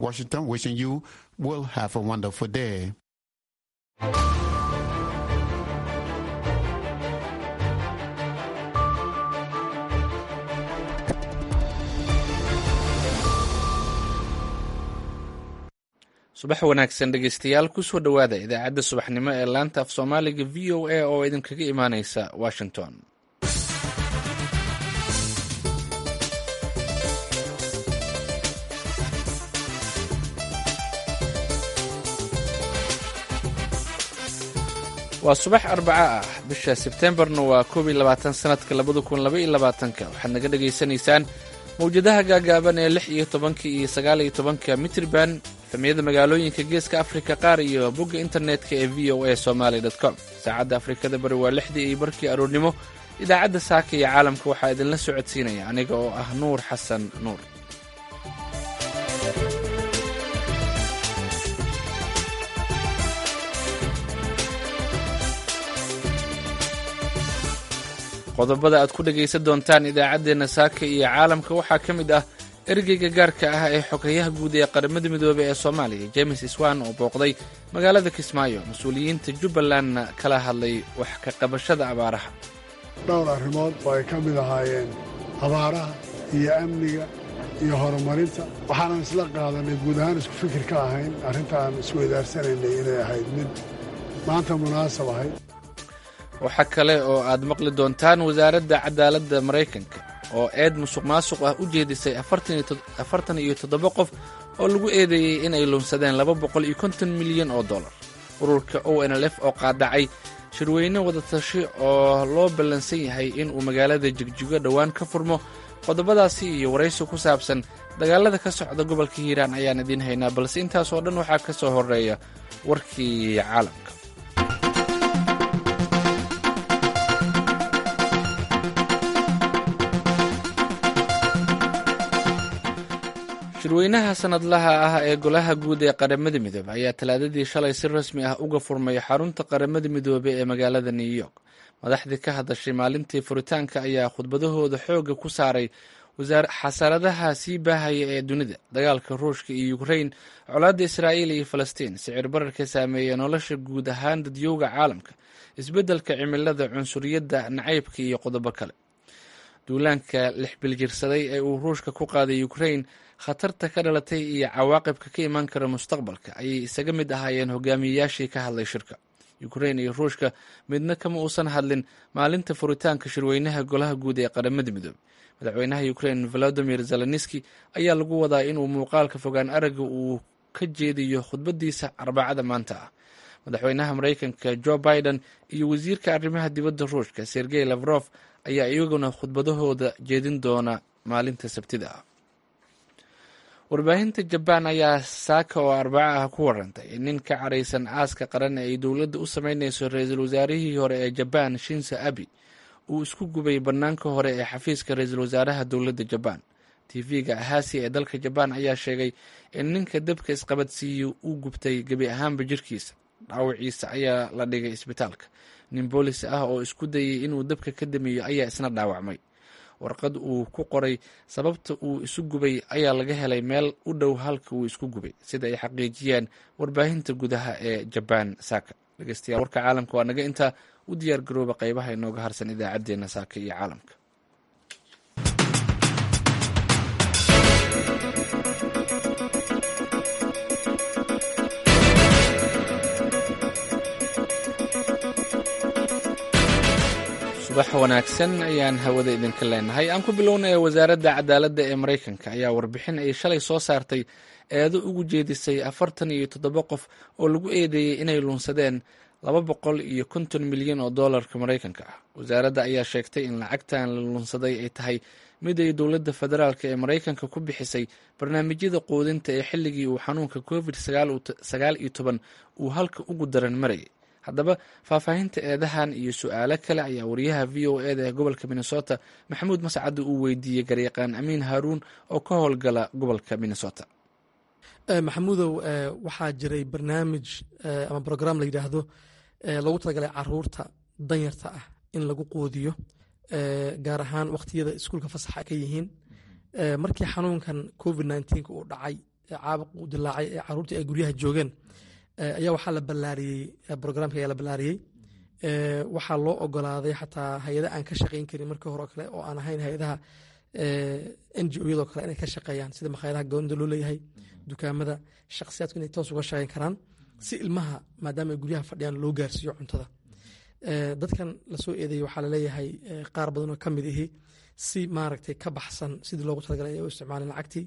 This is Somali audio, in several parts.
Washington, wishing you will have a wonderful day. subax wanaagsan dhegeystayaal kusoo dhowaada idaacadda subaxnimo ee laanta af soomaaliga v o a oo idinkaga imaaneysa washington waa subax arbaca ah bisha sebtembarna waa koob iyo labaatan sanadka labada kun laba iyo labaatanka waxaad naga dhagaysanaysaan mawjadaha gaagaaban ee lix iyo tobanka iyo sagaal iyo tobanka mitrban efemiyada magaalooyinka geeska afrika qaar iyo bogga internetka ee v o a somaly com saacadda afrikada bari waa lixdii iyo barkii aroornimo idaacadda saaka iyo caalamka waxaa idinla socodsiinaya aniga oo ah nuur xasan nuur qodobada aad ku dhegaysan doontaan idaacaddeenna saaka iyo caalamka waxaa ka mid ah ergeyga gaarka ah ee xogeyaha guud ee qaramada midoobey ee soomaaliya james iswan oo booqday magaalada kismaayo mas-uuliyiinta jubbalandna kala hadlay wax ka qabashada abaaraha dhowr arrimood oo ay ka mid ahaayeen abaaraha iyo amniga iyo horumarinta waxaanan isla qaadanay guud ahaan isku fikir ka ahayn arrintaan isweydaarsananay inay ahayd mid maanta munaasab ahayd waxaa kale oo aad maqli doontaan wasaaradda cadaaladda maraykanka oo eed musuq maasuq ah u jeedisay afartan iyo toddoba qof oo lagu eedeeyey inay lunsadeen laba boqol iyo konton milyan oo dollar ururka o n l f oo qaadacay shirweyne wadatashi oo loo ballansan yahay inuu magaalada jigjigo dhowaan ka furmo qodobadaasi iyo waraysi ku saabsan dagaalada ka socda gobolka hiiraan ayaan idiin haynaa balse intaas oo dhan waxaa ka soo horeeya warkii caalamka shirweynaha sanadlaha ah ee golaha guud ee qaramada midoobe ayaa talaadadii shalay si rasmi ah uga furmay xarunta qaramada midoobe ee magaalada new york madaxdii ka hadashay maalintii furitaanka ayaa khudbadahooda xooga ku saaray xasaradaha sii baahaya ee dunida dagaalka ruushka iyo ukrain colaadda israa'iil iyo falastiin sicir bararka saameeya nolosha guud ahaan dadyowga caalamka isbeddelka cimilada cunsuriyadda nacaybka iyo qodobo kale duulaanka lix biljirsaday ee uu ruushka ku qaaday ukrain khatarta ka dhalatay iyo cawaaqibka ka imaan kara mustaqbalka ayay isaga mid ahaayeen hogaamiyeyaashii ka hadlay shirka ukrain iyo ruushka midna kama uusan hadlin maalinta furitaanka shirweynaha golaha guud ee qaramada midoobe madaxweynaha ukrain volodimir zelenski ayaa lagu wadaa inuu muuqaalka fogaan aragga uu ka jeediyo khudbadiisa arbacada maanta ah madaxweynaha maraykanka jo biden iyo wasiirka arrimaha dibadda ruushka sergey lafrof ayaa iyaguna khudbadahooda jeedin doona maalinta sabtida ah warbaahinta jabaan ayaa saaka oo arbaca ah ku warantay in nin ka caraysan aaska qaran ee ay dowladda u sameyneyso ra-iisul wasaarihii hore ee jabaan shinsa abi uu isku gubay bannaanka hore ee xafiiska ra-iisul wasaaraha dowladda jabaan tv-ga ahasi ee dalka jabaan ayaa sheegay in ninka dabka isqabadsiiya uu gubtay gebi ahaanba jirkiisa dhaawaciisa ayaa la dhigay isbitaalka nin boolis ah oo isku dayay inuu dabka ka damiyo ayaa isna dhaawacmay warqad uu ku qoray sababta uu isu gubay ayaa laga helay meel u dhow halka uu isku gubay sida ay xaqiijiyeen warbaahinta gudaha ee jabaan saaka dhegeystayaal warka caalamka waa naga intaa u diyaar garooba qeybaha inooga harsan idaacaddeenna saaka iyo caalamka subax wanaagsan ayaan hawada idinka leenahay aan ku bilownay wasaaradda cadaaladda ee maraykanka ayaa warbixin ay shalay soo saartay eedo ugu jeedisay afartan iyo toddoba qof oo lagu eedeeyey inay lunsadeen laba boqol iyo konton milyan oo dollarka maraykanka ah wasaaradda ayaa sheegtay in lacagtan la lunsaday ay tahay mid ay dowladda federaalk ee maraykanka ku bixisay barnaamijyada quudinta ee xilligii uu xanuunka covid sagaal iyo toban uu halka ugu daran marayay haddaba faahfaahinta eedahan iyo su-aalo kale ayaa wariyaha v o eda ee gobolka minnesota maxamuud mascadda uu weydiiyey garyaqaan amiin haaruun oo ka howlgala gobolka minnesota maxamuudow waxaa jiray barnaamij ama brogram la yidhaahdo lagu talagalay caruurta danyarta ah in lagu quudiyo gaar ahaan wakhtiyada iskuulka fasaxa ka yihiin markii xanuunkan covid nneteen uu dhacay caabuq u dilaacay ee caruurtii ay guryaha joogeen ayaa waxaa la ballaariyey brograamka ayaa la ballaariyey waxaa loo ogolaaday xataa hay-ada aan ka shaqayn karin markii hore oo kale oo aan ahayn hay-adaha n g o yadoo kale inay ka shaqeeyaan sida makhaayadaha goonida loo leeyahay dukaamada shakhsiyaadku inay toos uga shaqeyn karaan si ilmaha maadaama ay guryaha fadhiyaan loo gaarsiiyo cuntada dadkan lasoo eedeeyey waxaa laleeyahay qaar badan oo ka mid ihi si maaragtay ka baxsan sidii loogu talagalay ay u isticmaaleen lacagtii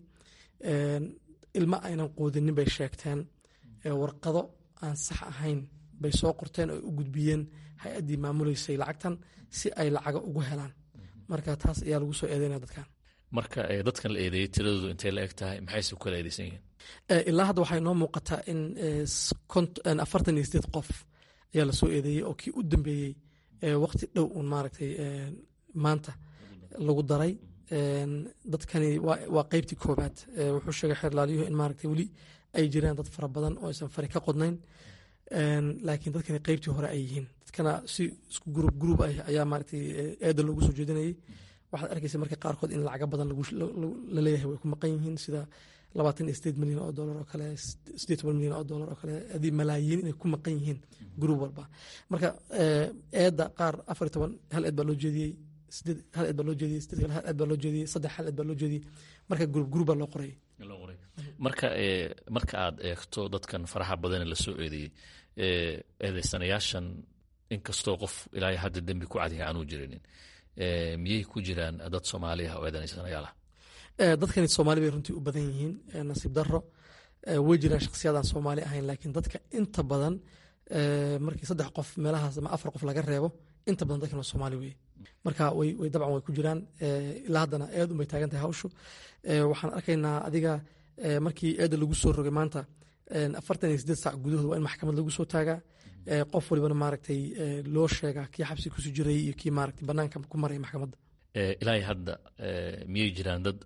ilma aynan quudinin bay sheegteen warqado aan sax ahayn bay soo qorteen oo u gudbiyeen hay-addii maamuleysay lacagtan si ay lacaga ugu helaan marka taas ayaa lagu soo eedeynaya dadkan marka dadkan la eedeeyey tiradoodu intay la eg tahay maxayse ku kala eedeysan yihiin ilaa hadda waxaa inoo muuqataa in afartan iyo sideed qof ayaa lasoo eedeeyey oo kii u dambeeyey waqti dhow un maaragtay maanta lagu daray dadkani waa qeybtii koobaad wuxuu sheegay xeerlaalyuhu in maaragtay weli ay jiraan dad fara badan oo aysan fari ka qodnayn laakiin dadkani qeybtii hore ay yihiin dadkana si isku gruub gruub ah ayaa maaragtay eeda loogu soo jeedinayay waxaad arkaysa marka qaarkood in lacaga badan laleeyahay way ku maqan yihiin sida labaatan iyo sideed milyan oo dolar oo kale sideed toban milyan oo dolar oo kale adii malaayiin inay ku maqan yihiin gruub walba marka eedda qaar afar iyo toban hal eed baa loo jeediyey sideed hal eed baa loo jeediyey sideed kale hal eed baa loo jeediyey saddex hal eed baa loo jeediyey marka gruub gruub baa loo qorayay marka marka aad eegto dadkan faraha badane lasoo eedeeyey eedeysanayaashan inkastoo qof ilaa hadda dembi ku cadiya aanuu jirinin miyay ku jiraan dad soomaali ah oo eedeysanayaal ah dadkani soomaali bay runtii u badan yihiin nasiib daro way jiraan shakhsiyadaan soomaali ahayn laakiin dadka inta badan markii saddex qof meelahaas ama afar qof laga reebo inta badan dadkan waa soomaali weye marka way dabcan way ku jiraan ilaa haddana eed unbay taagan tahay hawshu waxaan arkaynaa adiga markii eedda lagu soo rogay maanta afartan iyo sideed saac gudahood waa in maxkamad lagu soo taagaa qof walibana maaragtay loo sheegaa kii xabsi kusu jiray iyo kii maaragtay banaanka ku maraya maxkamadda ilaahay hadda miyay jiraan dad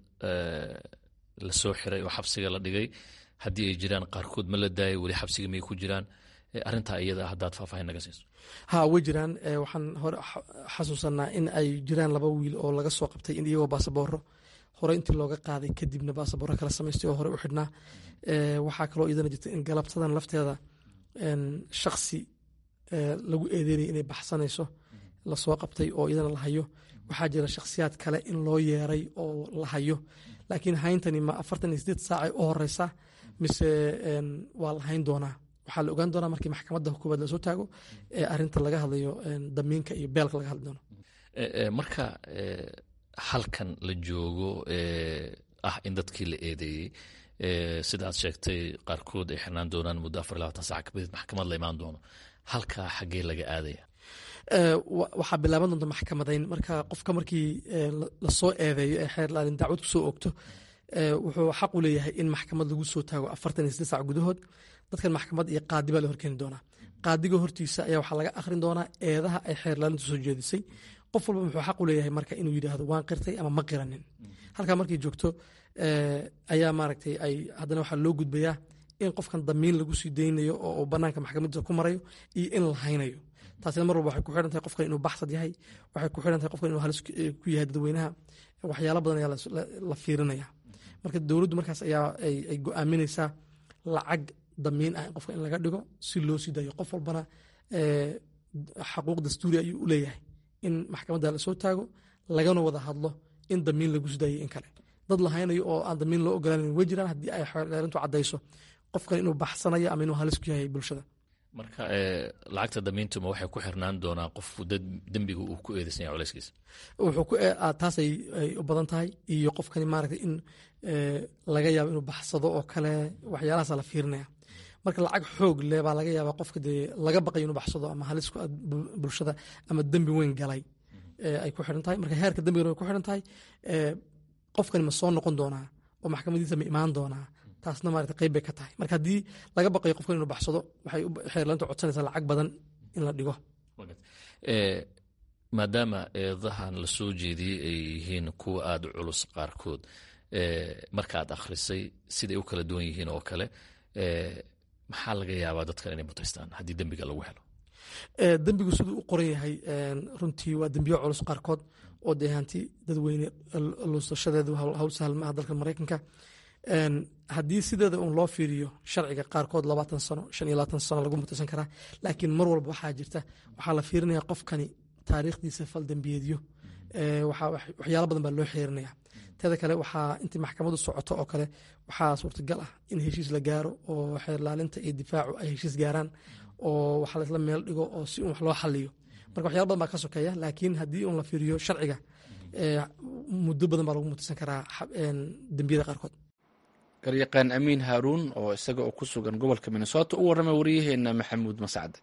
lasoo xiray oo xabsiga la dhigay haddii ay jiraan qaarkood ma la daayay weli xabsiga miyay ku jiraan arrintaa iyada haddaad faahfaahin naga siiso ha way jiraan waxaan hore xasuusanaa in ay jiraan laba wiil oo laga soo qabtay in iyagoo baasabooro hore intii looga qaaday kadibna baasabooro kala samaystay oo hore u xidhnaa waxaa kaloo iyadana jirta in galabtadan lafteeda shaksi lagu eedeynaya inay baxsanayso lasoo qabtay oo iyadana la hayo waxaa jira shakhsiyaad kale in loo yeeray oo la hayo laakiin hayntani ma afartan iyo sideed saacay u horeysa mise waa la hayn doonaa waxaa la ogaan doonaa markii maxkamadda koowaad lasoo taago ee arinta laga hadlayo damiinka iyo beelka laga hadli doono marka halkan la joogo ah in dadkii la eedeeyey sida aad sheegtay qaarkood ay xirnaan doonaan muddo afar labaatan sac kabadid maxkamad la imaan doono halkaa xaggee laga aadaya waxaa bilaaban doonta maxkamadayn marka qofka markii lasoo eedeeyo ee xeerlaalin dacwad kusoo ogto wuxuu xaq u leeyahay in maxkamad lagu soo taago afartan iyo sideed sac gudahood dadkan maxkamad iyo qaadi baa la horkeeni doonaa qaadiga hortiisa ayaa waxaa laga akhrin doonaa eedaha ay xeerlaalintu soo jeedisay qof walba wuxuu xaq u leeyahay marka inuu yidhaahdo waan qirtay ama ma qiranin halkaa markay joogto ayaa maaragtay ay haddana waxaa loo gudbayaa in qofkan damiin lagu sii daynayo oo banaanka maxkamadiisa ku marayo iyo in la haynayo taasina mar walba waxay ku xidhan tahay qofkan inuu baxsad yahay waxay ku xidhan tahay qofkan inuu halis ku yahay dadweynaha waxyaalo badan ayaa la fiirinaya marka dowladdu markaas ayaa ay go-aaminaysaa lacag damiin ah in qofka in laga dhigo si loo sii dayo qof walbana xaquuq dastuuri ayuu u leeyahay in maxkamadda lasoo taago lagana wada hadlo in damiin lagu sii daayay in kale dad la haynayo oo aan damiin loo ogolaanan way jiraan haddii ay xeerintu caddayso qofkan inuu baxsanayo ama inuu halis ku yahay bulshada marka lacagta damiintuma waxay ku xirnaan doonaa qof dembiga uu ku eedeysan yahay culayskiisa taas ay u badan tahay iyo qofkani maaragtay in laga yaabo inuu baxsado oo kale waxyaalahaasa la fiirinaya marka lacag xoog leh baa laga yaabaa qofka dee laga baqayo inuu baxsado ama halis ku bulshada ama dembi weyn galay ay ku xidhan tahay marka heerka dembigana way ku xidhan tahay qofkani ma soo noqon doonaa oo maxkamadiisa ma imaan doonaa taasna maarata qayb bay ka tahay marka haddii laga baqayo qofkan inuu baxsado waxay xeerlaanta codsanaysaa lacag badan in la dhigo maadaama eedahan la soo jeediyey ay yihiin kuwa aada u culus qaarkood markaad akhrisay siday u kala duwan yihiin oo kale maxaa laga yaabaa dadkan inay mutaystaan haddii dembiga lagu helo dembigu siduu u qoran yahay runtii waa dembiyo culus qaarkood oo dee hanti dadweyne luusashadeedu hawl sahal maaha dalka maraykanka haddii sideeda uun loo fiiriyo sharciga qaarkood labaatan sano shan iyo labaatan sano lagu mutaysan karaa laakiin mar walba waxaa jirta waxaa la fiirinaya qofkani taariikhdiisa fal dembiyeedyo waxyaalo badan baa loo xeerinaya teeda kale waxaa intii maxkamadu socoto oo kale waxaa suurtagal ah in heshiis la gaaro oo xeerlaalinta iyo difaacu ay heshiis gaaraan oo wax laisla meel dhigo oo si un wax loo xaliyo marka waxyala badan baa ka sokeeya laakiin haddii un la fiiriyo sharciga muddo badan baa lagu mutaysan karaa dembiyada qaarkood garyaqaan amiin haaruun oo isaga oo ku sugan gobolka minnesota u warramay waryaheena maxamuud mascade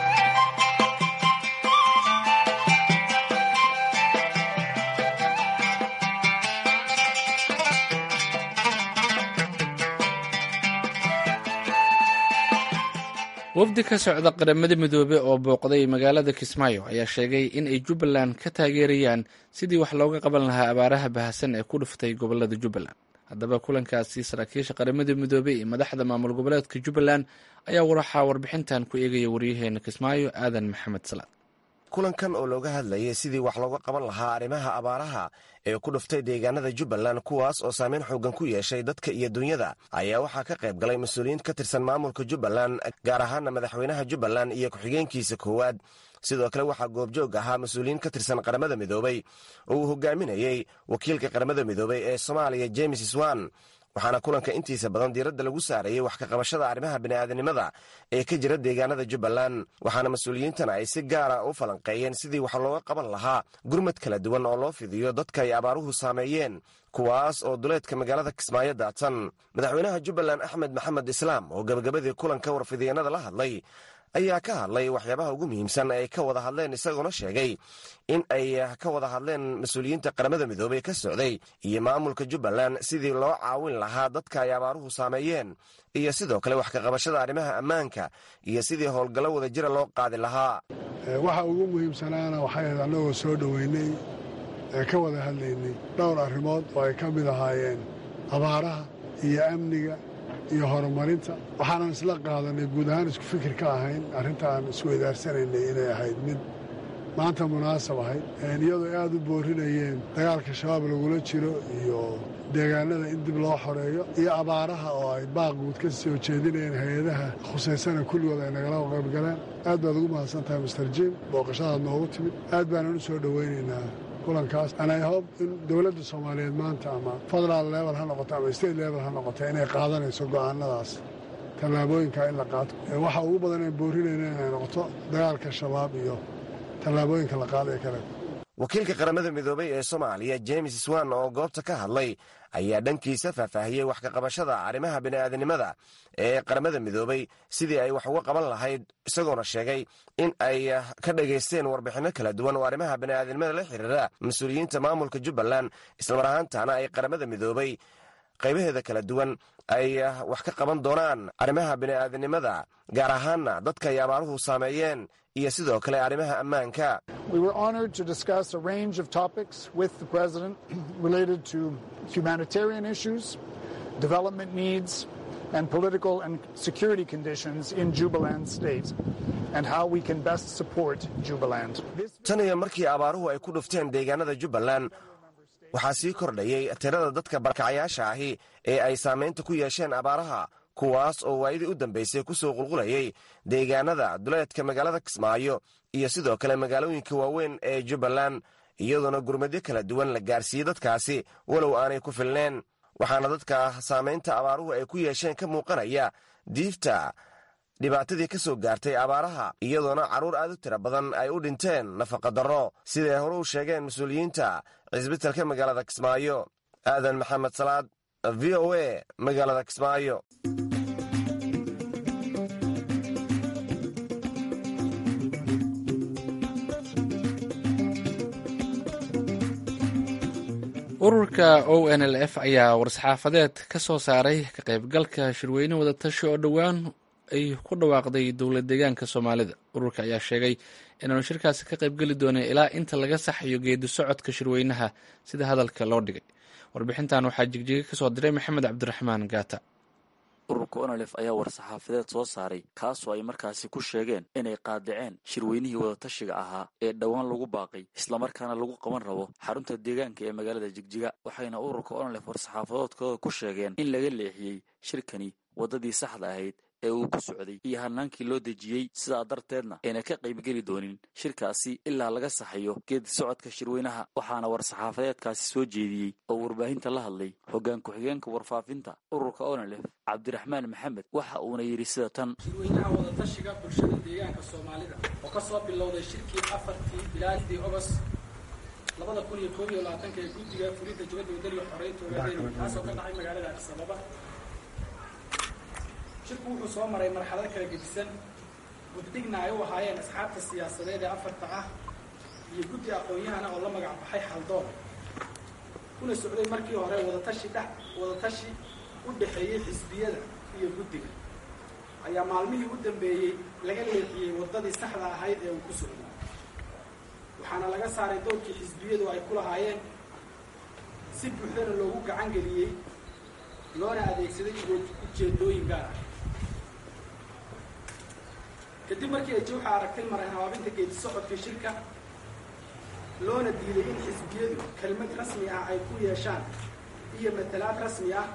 wafdi ka socda qaramada midoobe oo booqday magaalada kismaayo ayaa sheegay in ay jubbaland ka taageerayaan sidii wax looga qaban lahaa abaaraha bahasan ee ku dhuftay gobolada jubbaland haddaba kulankaasi saraakiisha qaramada midoobe iyo madaxda maamul goboleedka jubbaland ayaa waxaa warbixintan ku eegaya waryaheena kismaayo aadan maxamed salaad kulankan oo looga hadlayay sidii wax looga qaban lahaa arrimaha abaaraha ee ku dhuftay deegaanada jubbaland kuwaas oo saameyn xooggan ku yeeshay dadka iyo dunyada ayaa waxaa ka qayb galay mas-uuliyiin ka tirsan maamulka jubbaland gaar ahaana madaxweynaha jubbaland iyo ku-xigeenkiisa koowaad sidoo kale waxaa goobjoog ahaa mas-uuliyiin ka tirsan qaramada midoobey oo uu hogaaminayey wakiilka qaramada midoobey ee soomaaliya james swan waxaana kulanka intiisa badan diiradda lagu saarayay wax ka qabashada arrimaha bini'aadanimada ee ka jira deegaanada jubbaland waxaana mas-uuliyiintan ay si gaara u falanqeeyeen sidii wax looga qaban lahaa gurmad kala duwan oo loo fidiyo dadka ay abaaruhu saameeyeen kuwaas oo duleedka magaalada kismaayo daadsan madaxweynaha jubbaland axmed maxamed islaam oo gebagabadii kulanka warfidiyeenada la hadlay ayaa ka hadlay waxyaabaha ugu muhiimsan ay ka wada hadleen isagoona sheegay in ay ka wada hadleen mas-uuliyiinta qaramada midoobey ka socday iyo maamulka jubbaland sidii loo caawin lahaa dadka ay abaaruhu saameeyeen iyo sidoo kale wax ka qabashada arrimaha ammaanka iyo sidii howlgallo wada jira loo qaadi lahaa waxa ugu muhiimsanaana waxay ahayd annagoo soo dhoweynay ee ka wada hadlaynay dhowr arrimood oo ay ka mid ahaayeen abaaraha iyo amniga iyo horumarinta waxaanan isla qaadanay guud ahaan isku fikir ka ahayn arrintaan isweydaaranaynay inay ahayd mid maanta munaasab ahayd iyadoo aad u boorinayeen dagaalka shabaab lagula jiro iyo deegaanada in dib loo xoreeyo iyo abaaraha oo ay baaq guud ka soo jeedinayeen hay-adaha khusaysana kulligood ay nagala qaybgaleen aad baad ugu mahadsan tahay master jim booqashadaad noogu timid aad baanan u soo dhowaynaynaa kulankaas anay hob in dowladda soomaaliyeed maanta ama federaal level ha noqoto ama state level ha noqoto inay qaadanayso go'aanadaas tallaabooyinka in la qaato waxa ugu badan aan boorinayna inay noqoto dagaalka shabaab iyo tallaabooyinka la qaada ee kale wakiilka qaramada midoobey ee soomaaliya james swan oo goobta ka hadlay ayaa dhankiisa faahfaahiyey wax ka qabashada arrimaha bini'aadanimada ee qaramada midoobey sidii ay wax uga qaban lahayd isagoona sheegay in ay ka dhagaysteen warbixinno kala duwan oo arrimaha bini'aadanimada la xiriira mas-uuliyiinta maamulka jubbaland islamar ahaantaana ay qaramada midoobey qaybaheeda kala duwan ay wax ka qaban doonaan arrimaha bini'aadanimada gaar ahaana dadka ay abaaruhu saameeyeen iyo sidoo kale arrimaha ammaanka We were honored to discuss a range of topics with the President related to humanitarian issues, development needs, and political and security conditions in Jubaland State, and how we can best support Jubaland. tan iyo markii abaaruhu ay ku dhufteen deegaanada jubbaland waxaa sii kordhayay tirada dadka barakacayaasha ahi ee ay saamaynta ku yeesheen abaaraha kuwaas oo waayadii u dambaysay ku soo qulqulayay deegaanada duleedka magaalada kismaayo iyo sidoo kale magaalooyinka waaweyn ee jubbaland iyadoona gurmadyo kala duwan la gaarsiiyey dadkaasi walow aanay ku filneen waxaana dadka saamaynta abaaruhu ay ku yeesheen ka muuqanaya diifta dhibaatadii ka soo gaartay abaaraha iyadoona carruur aad u tira badan ay u dhinteen nafaqadarro siday hore u sheegeen mas-uuliyiinta cisbitalka magaalada kismaayo aadan maxamed salaad v o a magaalada kismaayo ururka o n l f ayaa war-saxaafadeed ka soo saaray ka qaybgalka shirweyne wadatashi oo dhowaan ay ku dhawaaqday dowlad deegaanka soomaalida ururka ayaa sheegay inaanu shirkaasi ka qaybgeli doonin ilaa inta laga saxayo geedi socodka shirweynaha sida hadalka loo dhigay warbixintan waxaa jigjiga ka soo diray maxamed cabdiraxmaan gaata ururka onolef ayaa war-saxaafadeed soo saaray kaasoo ay markaasi ku sheegeen inay qaadaceen shirweynihii wadatashiga ahaa ee dhowaan lagu baaqay islamarkaana lagu qaban rabo xarunta deegaanka ee magaalada jigjiga waxayna ururka onolef war-saxaafadoodkooda ku sheegeen in laga leexiyey shirkani waddadii saxda ahayd ee uu ku socday iyo hanaankii loo dejiyey sidaa darteedna ayna ka qaybgeli doonin shirkaasi ilaa laga saxayo geedi socodka shirweynaha waxaana war-saxaafadeedkaasi soo jeediyey oo warbaahinta la hadlay hoggaan ku-xigeenka warfaafinta ururka onolef cabdiraxmaan maxamed waxa uuna yidhi sida tan shirweynaha wadatashiga bulshada deegaanka soomaalida oo ka soo bilowday shirkii afartii bilaadii ogost labada kun iyo koob iyo labaatanka ee guddiga fulinta jubadda wadaniga xoreynta ogaadeen kaasoo ka dhacay magaalada addis ababa shirku wuxuu soo maray marxalado kala gedisan guddigna ay u ahaayeen asxaabta siyaasadeed ee afarta ah iyo guddi aqoon-yahana oo la magac baxay xaldoon kuna socday markii hore wadatashi dhex wadatashi u dhexeeyey xisbiyada iyo guddiga ayaa maalmihii u dambeeyey laga leexiyey waddadii saxda ahayd ee uu ku socday waxaana laga saaray doorkii xisbiyadu ay ku lahaayeen si buuxdana loogu gacan geliyey loona adeegsaday ujeedooyin gaar ah kadib markii ay jawxa aragtay maray habaabinta geedi socodka shirka loona diiday in xisbiyadu kelmad rasmi ah ay ku yeeshaan iyo matalaad rasmi ah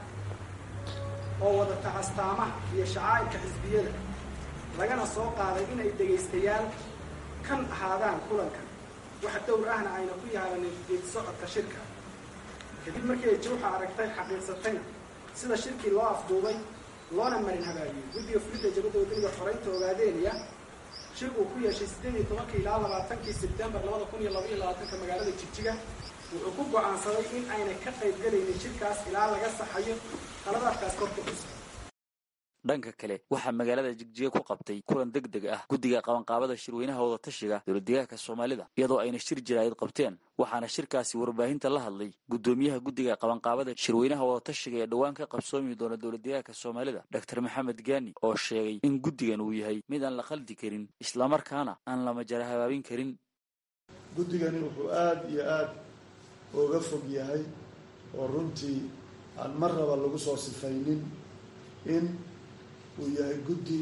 oo wadata astaamaha iyo shacaa'irka xisbiyada lagana soo qaaday inay dhegaystayaal kan ahaadaan kulankan wax dowr ahna ayna ku yaalanin geedi socodka shirka kadib markii ay jawxa aragtay xaqiiqsatayna sida shirkii loo afduubay loona marin habaabiyey guddiga fulinta jabadda wadaniga xoreynta ogaadeynaya shir uu ku yeeshay siddeed iyo tobankii ilaa labaatankii sebtembar labada kun iyo laba iyo labaatanka magaalada jigjiga wuxuu ku go'aansaday in aynay ka qayb gelaynin shirkaas ilaa laga saxayo qaladaadkaas korka xusa dhanka kale waxaa magaalada jigjiga ku qabtay kulan deg deg ah guddiga qabanqaabada shirweynaha wadatashiga dowladdeegaanka soomaalida iyadoo ayna shir jiraayad qabteen waxaana shirkaasi warbaahinta la hadlay guddoomiyaha guddiga qabanqaabada shirweynaha wadatashiga ee dhowaan ka qabsoomi doona dowladdeegaanka soomaalida doctor maxamed gaani oo sheegay in guddigan uu yahay mid aan la khaldi karin islamarkaana aan la majara habaabin karin guddigani wuxuu aada iyo aada uga fog yahay oo runtii aan mar raba lagu soo sifaynin in uu yahay guddi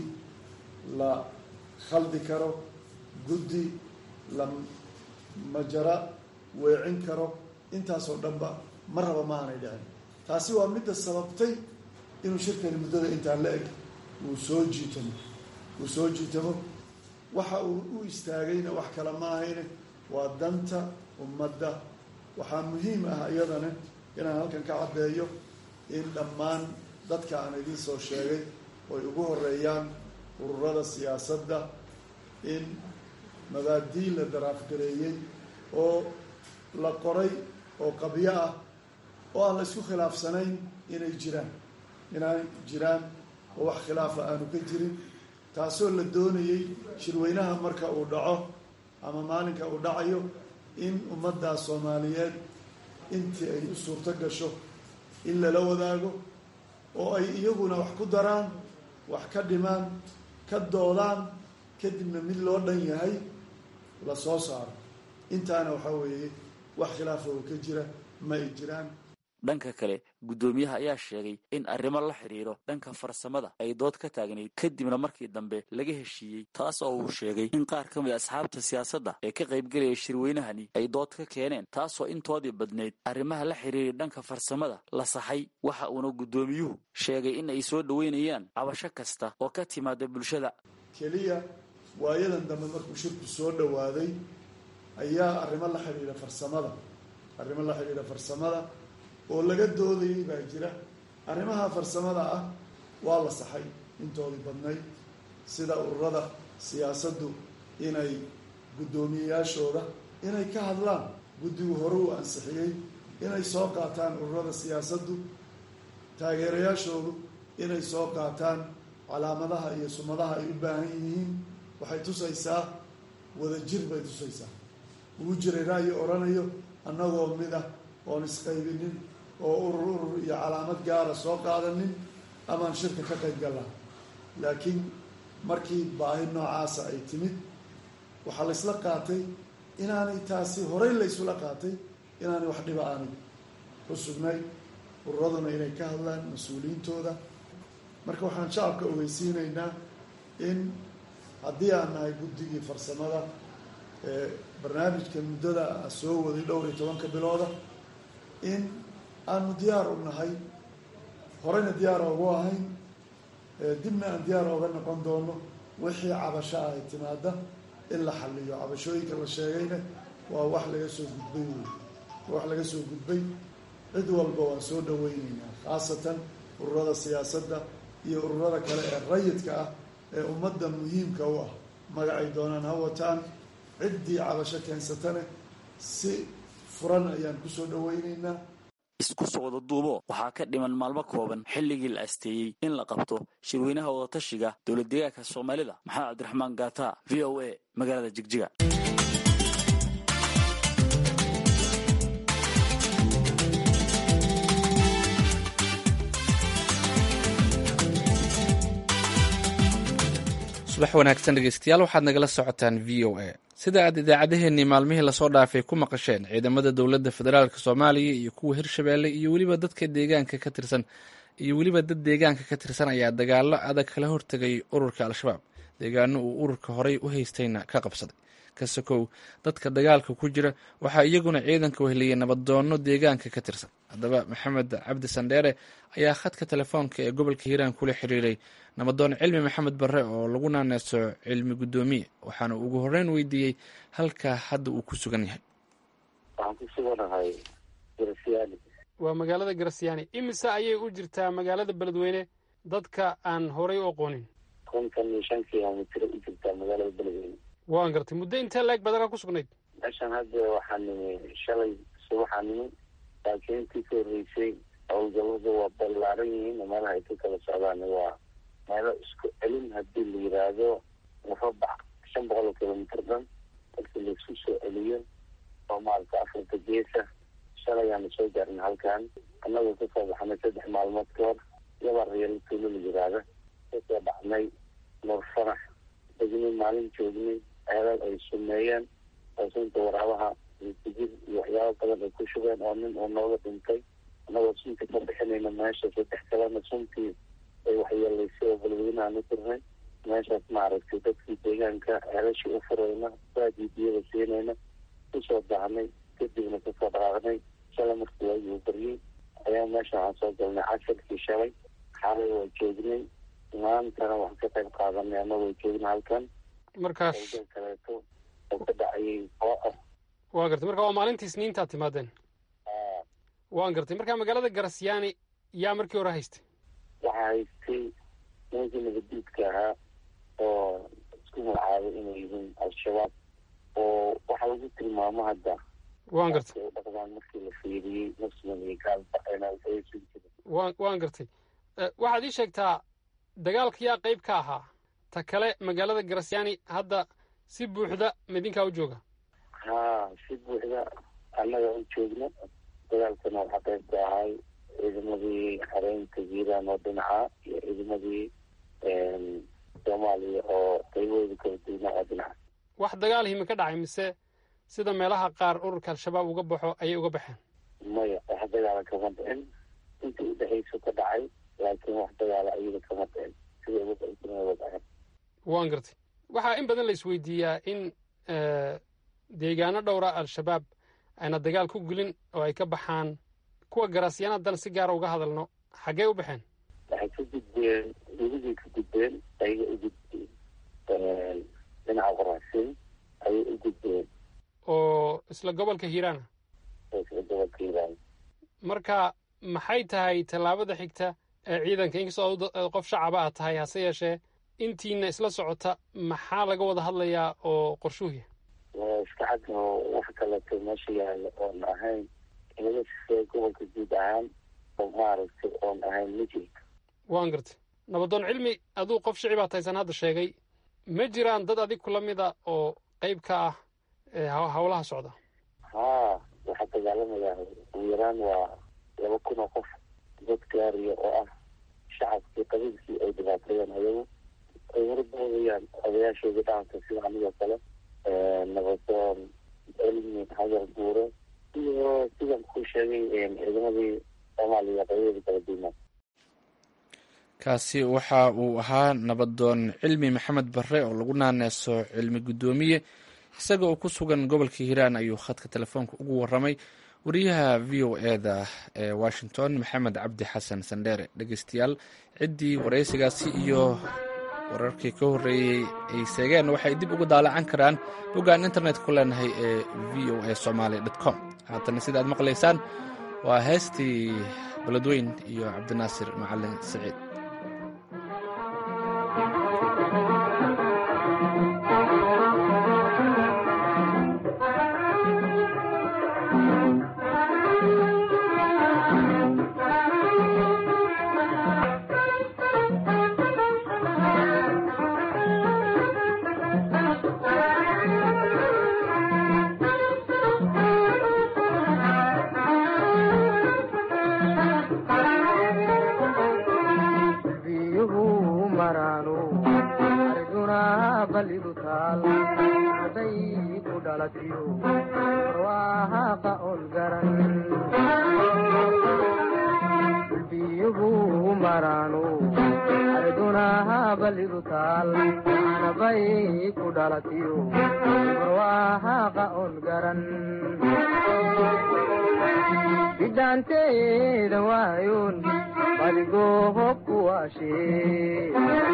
la khaldi karo guddi la majara weecin karo intaasoo dhanba mar raba ma aanay dhicin taasi waa midda sababtay inuu shirkani muddada intaan la eg uu soo jiitamo uu soo jiitamo waxa uu u istaagayna wax kale ma ahayne waa danta ummadda waxaa muhiim ah iyadana inaan halkan ka caddeeyo in dhammaan dadka aan idiin soo sheegay oy ugu horeeyaan ururada siyaasadda in mabaadii la daraafgareeyey oo la qoray oo qabyo ah oo aan la isku khilaafsanayn inay jiraan inay jiraan oo wax khilaafa aanu ka jirin taasoo la doonayey shirweynaha marka uu dhaco ama maalinka uu dhacayo in ummaddaa soomaaliyeed intii ay u suurto gasho in lala wadaago oo ay iyaguna wax ku daraan wax ka dhimaan ka doodaan kadibna mid loo dhan yahay la soo saaro intaana waxaa weeye wax khilaafa oo ka jira ma ay jiraan dhanka kale guddoomiyaha ayaa sheegay in arrimo la xidhiiro dhanka farsamada ay dood ka taagnayd kadibna markii dambe laga heshiiyey taas oo uu sheegay in qaar ka mid a asxaabta siyaasadda ee ka qaybgelaya shirweynahani ay dood ka keeneen taasoo intoodii badnayd arrimaha la xidhiiray dhanka farsamada la saxay waxa uuna guddoomiyuhu sheegay in ay soo dhoweynayaan cabasho kasta oo ka timaada bulshada keliya waayadan dambe markuu shirku soo dhowaaday ayaa arrimo la xidhiira farsamada arrimo la xidhiira farsamada oo laga doodayay baa jira arrimaha farsamada ah waa la saxay intoodii badnayd sida ururada siyaasaddu inay guddoomiyeyaashooda inay ka hadlaan guddigu hore uu ansixiyey inay soo qaataan ururada siyaasaddu taageerayaashoodu inay soo qaataan calaamadaha iyo sumadaha ay u baahan yihiin waxay tusaysaa wadajir bay tusaysaa ugu jiray ra'yi odhanayo annagoo mid ah oon isqaybinin oo urur urur iyo calaamad gaara soo qaadanin amaan shirka ka qayb gallaa laakiin markii baahi noocaasa ay timid waxaa la ysla qaatay inaanay taasi horey la ysula qaatay inaanay wax dhiba aanay ku sugnay ururaduna inay ka hadlaan mas-uuliyiintooda marka waxaan shacabka ogeysiinaynaa in haddii aan nahay guddigii farsamada ee barnaamijka muddada soo waday dhowr iyo tobanka bilooda in aanu diyaar u nahay horeyna diyaar oogu ahayn dibna aan diyaar ooga noqon doono wixii cabasho ah ay timaada in la xaliyo cabashooyinka la sheegayna waa wax laga soo gudbay wey wax laga soo gudbay cid walba waan soo dhaweyneynaa khaasatan ururada siyaasadda iyo ururada kale ee rayidka ah ee ummadda muhiimka u ah magacay doonaan ha wataan ciddii cabasho keensatane si furan ayaan kusoo dhaweyneynaa isku soo wada duubo waxaa ka dhiman maalmo kooban xilligii la asteeyey in la qabto shirweynaha wadatashiga dowlad deegaanka soomaalida maxamed cabdiraxmaan gaata v o a magaalada jigjiga subax wanaagsan dhegeystayaal waxaad nagala socotaan v o a sida aad idaacadaheennii maalmihii lasoo dhaafay ku maqasheen ciidamada dowladda federaalk soomaaliya iyo kuwa hirshabeelle iyo weliba dadka deegaanka ka tirsan iyo weliba dad deegaanka ka tirsan ayaa dagaallo adag kala hortegay ururka al-shabaab deegaano uu ururka horey u haystayna ka qabsaday ka sokow dadka dagaalka ku jira waxaa iyaguna ciidanka weheliyay nabaddoonno deegaanka ka tirsan haddaba maxamed cabdi sandheere ayaa khadka telefoonka ee gobolka hiiraan kula xiriiray nabadoon cilmi maxamed barre oo lagu naaneyso cilmi guddoomiye waxaana ugu horreyn weydiiyey halka hadda uu ku sugan yahay waxaan ku suganahay garasyaani waa magaalada garasyaani imise ayay u jirtaa magaalada beledweyne dadka aan horay u aqoonin kontan iyo shan kilomitr u jirtaa magaalada beledweyne waan gartay muddo intee leeg badanaa ku sugnayd meeshan hadda waxaa nimi shalay subaxaa nimi laakiin intii ka horreysay howlgallada waa ballaaran yihiin meelaha ay ka kala socdaan waa meelo isku celin haddii la yiraahdo mufabax shan boqol oo kilomitr dhan markii laisku soo celiyo oo maarata afrika geesa shalayaanu soo gaarna halkan annagoo kasoo baxnay saddex maalmood ka hor yaba reelo tuulo la yiraahda kasoo dhacnay nur farax degnay maalin joognay ceelal ay sumeeyeen oo sunta waraabaha rijir iyo waxyaaba badan ay ku shubeen oo nin uu nooga dhintay annagoo sunta ka bixinayna meesha saddex kalena suntii ay waxyeelaysay oo balweynaha u tirnay meeshaas maaragtay dadkii deegaanka ceelashii u furayna baadii biyada siinayna kusoo daahnay kadibna kasoo dhaqaaqnay shalay markii waagii uu baryey ayaa meesha waxaan soo galnay casharkii shalay xaalay waa joognay maantana waxaan ka qayb qaadanay annagoo joogna halkan markaas howlgal kaleeto oo ka dhacayay oo ah waa gartay marka waa maalintii isniintaad timaadeen waan gartay marka magaalada garasyaani yaa markii hore haystay waxaa haystay nimankii nabadiidka ahaa oo isku magacaabay inay yihiin al-shabaab oo waxaa lagu tilmaamo hadda waan gartay u dhaqdaan markii la fiiriyey muslim iyo gaalba ayna ufayeesin jirin waan waan gartay waxaad ii sheegtaa dagaalka yaa qayb ka ahaa ta kale magaalada garasyaani hadda si buuxda midinkaa u jooga haa si buuxda annaga u joogna dagaalkana waxaa qayb ka ahay ciidamadii xareynta hiiraan oo dhinaca iyo ciidamadii soomaaliya oo qaybahooda kala duwnaa oo dhinaca wax dagaal himi ka dhacay mise sida meelaha qaar ururka al-shabaab uga baxo ayay uga baxeen maya wax dagaala kama dhicin intii udhexayso ka dhacay laakiin wax dagaala iyada kama dhicin sida uga uga dhaceen waan gartay waxaa in badan la isweydiiyaa in deegaano dhowra al-shabaab ayna dagaal ku gelin oo ay ka baxaan kuwa garaasyaana haddana si gaara uga hadalno xaggee u baxeen waxay ka gudbeen weligay ka gudbeen ayaga u gudbeen dhinaca qoraxsin ayay u gudbeen oo isla gobolka hiiraana isla gobolka hiiraan marka maxay tahay tallaabada xigta ee ciidanka inkastoo qof shacaba aad tahay hase yeeshee intiina isla socota maxaa laga wada hadlayaa oo qorshuuhiya waa iska cad oo wax kaleeto meesha yaalla oon ahayn inaga sifee gobolka guud ahaan oo maaragtay oon ahayn mijirka waan gartay nabadoon cilmi aduu qof shicibaa taysan hadda sheegay ma jiraan dad adig kula mida oo qayb ka ah howlaha socda haa waxaa dagaalamayaa ugu yaraan waa laba kun oo qof dad gaariya oo ah shacabkii qabiilkii ay dhibaateeyeen ayagu ay horboodayaan odayaashoodii dhaqanka sida anigoo kale nabadoon cilmi xajar guure iyo sidan ku sheegay ciidamadii soomaaliya qaybada kala duwnaa kaasi waxa uu ahaa nabadoon cilmi maxamed barre oo lagu naaneeso cilmi guddoomiye isaga oo ku sugan gobolka hiiraan ayuu khadka telefoonka ugu waramay wariyaha v o eda ee washington maxamed cabdi xasan sandheere dhegeystayaal ciddii waraysigaasi iyo wararkii ka horreeyey ay seegeen waxay dib uga daalacan karaan boggaan internet ku leenahay ee v o a somaali com haatana sida aad maqlaysaan waa heestii beledweyn iyo cabdinaasir macalin saciid bidhaanteeda waayoon badigoohobku waashee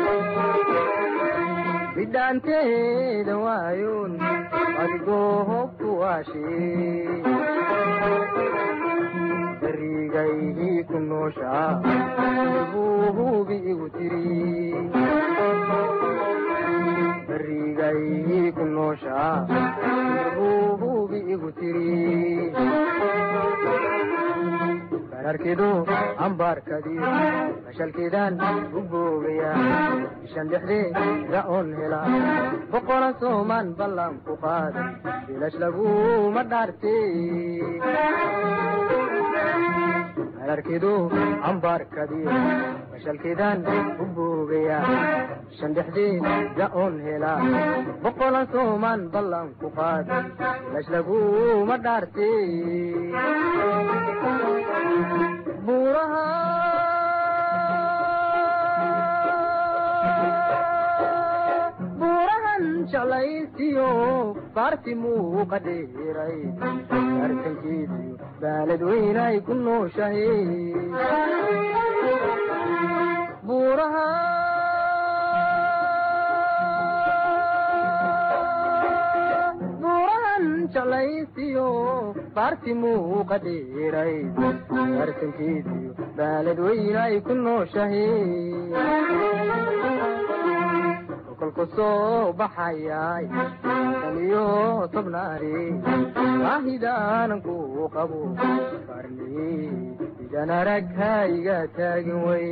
bidhaanteeda waayoon badigoohobku waashee barigaydii ku nooshaa buu hubi igu tiri barigaydii ku nooshaa buu hubi igu tiri bararkidu ambaarkadiyo mashalkiidaan u boogaya bishan dhexdeeda oon hela boqola soomaan ballan ku qaaday bilash laguma dhaarte bararkidu ambaarkadiyo mashalkiidaan u boogaya bishan dhexdeeda oon hela boqola soomaan ballan ku qaaday bilash laguma dhaarte buurahan jeclaysiyo baarti muuqa dheeray arkankeediyo baalad weynay ku nooshahe buuraha buurahan jeclaysiyo baarti muuqa dheeray arkankeediyo baalad weynay ku nooshahe kolku soo baxayay tan iyo tobnaari waahidaanan ku qabo farni idan arag hayga taagin wey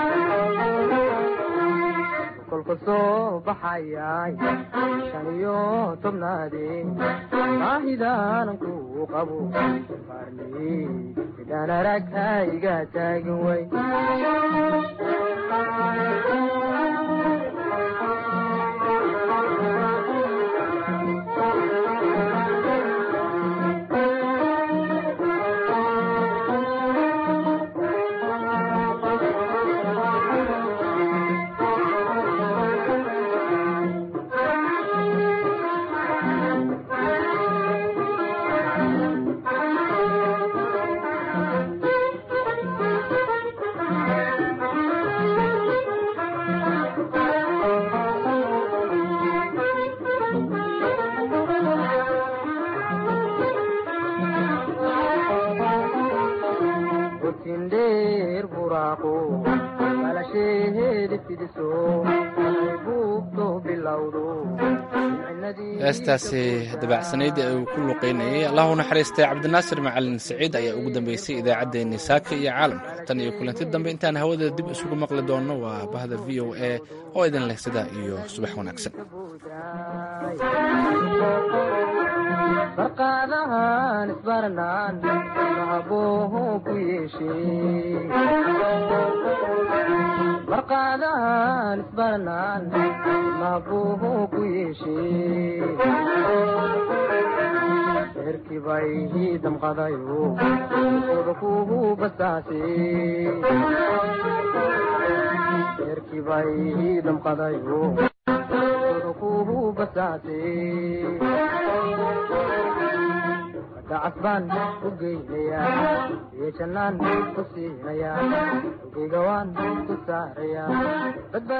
kolku soo baxayay tan iyo tobnaadi waahidaanan ku qabo farni idan arag hayga taagin wey dheer buraaqo balasheedi fidiso buugto bilowdo heestaasi dabacsanayd ee uu ku luqeynayay allahu naxariistay cabdinaasir macalin saciid ayaa ugu dambeysay idaacaddeenni saaka iyo caalamka tan iyo kulanti dambe intaan hawada dib isugu maqli doonno waa bahda v o a oo idin leh sidaa iyo subax wanaagsan barqaadahan isbarnaan mahabooho ku yeeshee barqaadahan isbarnaan mahabooho ku yeeshee eerkii bay ii damqadayo oda kuhu basaasee reerkii bay damqadayo kuhu basaase dacas baan u geynayaa iyo jannaan ku siinayaa geyga waan ku saarayaa